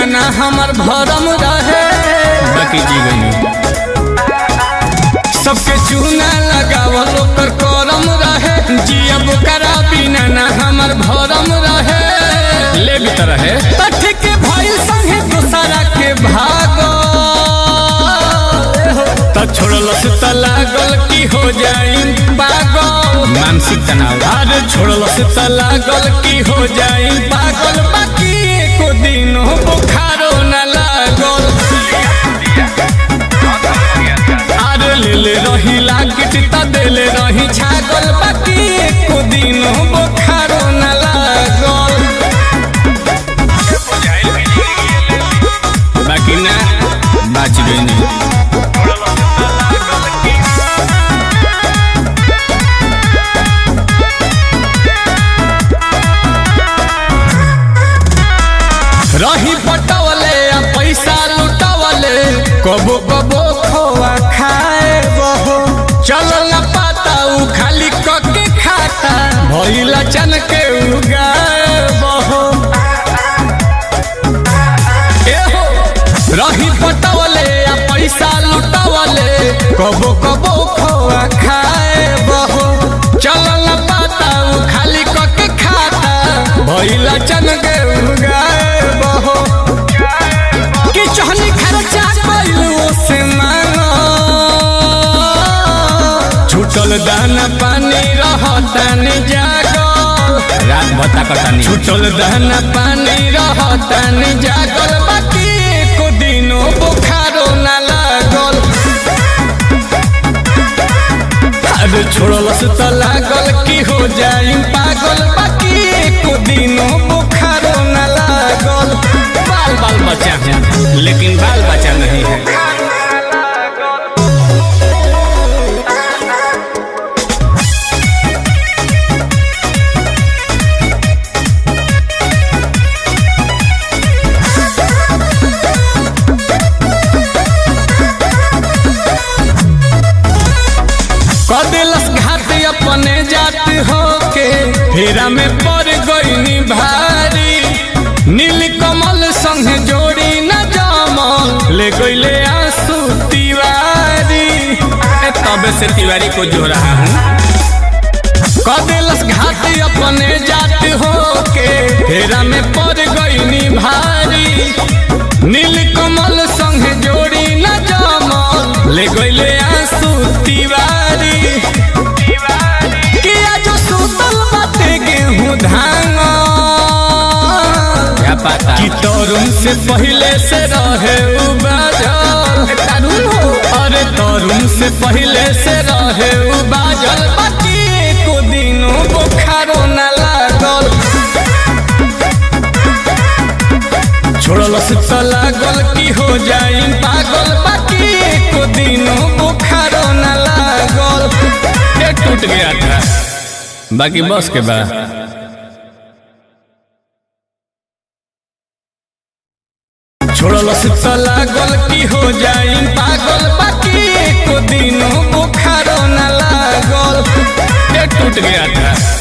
ना हमर भरम रहे बाकी जी गई सबके चूना लगावल ओकर करम रहे जियब करा बिना ना हमर भरम रहे ले भी तरह है तठ के भइल संगे दूसरा के भागो त छोड़लस त लागल की हो जाई पागल मानसिक तनाव अरे छोड़लस त लागल की हो जाई पागल बाकी एको दिन बुखारो न लागल अरे लेले रही लागिट त देले रही छागल बाकी एको दिन बुखारो न लागल बाकी ना बाच गई रही पटवले आ पैसा लुटवले कबो कबो खोआ खाए बहो चल न पाता उ खाली कके खाता भइला चन के उगाए बहो एहो रही पटवले आ पैसा लुटवले कबो कबो खोआ खाए बहो चल न पाता उ खाली कके खाता भइला चन के उगाए बहो कि चहनी खर्चा कइलू से मांगो छूटल दाना पानी रहतानी जागल रात भत्ता कटानी छूटल दाना पानी रहतानी जागल बाकी एको दिनो बुखारो ना लागल अरे छोड़लस त लागल की हो जाई पागल बाकी एको दिनो बुखारो ना लागल बाल बाल बच्चा है लेकिन बाल बच्चा नहीं है कदिलस घाट अपने जात होके फेरा में पड़ गईनी भारी नील कमल संग जोड़ी न जमल ले गईले आंसू तिवारी मैं तब से तिवारी को जो रहा हूँ कदिलस घाट अपने जात होके फेरा में पड़ गईनी भारी नील कमल संग जोड़ी न जमल ले गईले आंसू तिवारी किया जो सुतल बाटे गेहूं धांगल क्या पता कि तरुण से पहले से रहे उ बाजल तरुण हो अरे तरुण से पहले से रहे उ बाजल बाकी एको दिनो बुखारो न लागल छोड़लस त लागल की हो जाई पागल बाकी एको दिनो बुखारो न लागल ये टूट गया था बाकी बस के बाद छोड़लस त लागल की हो जाई पागल बाकी एको दिनो बुखारो न लागल ये टूट गया था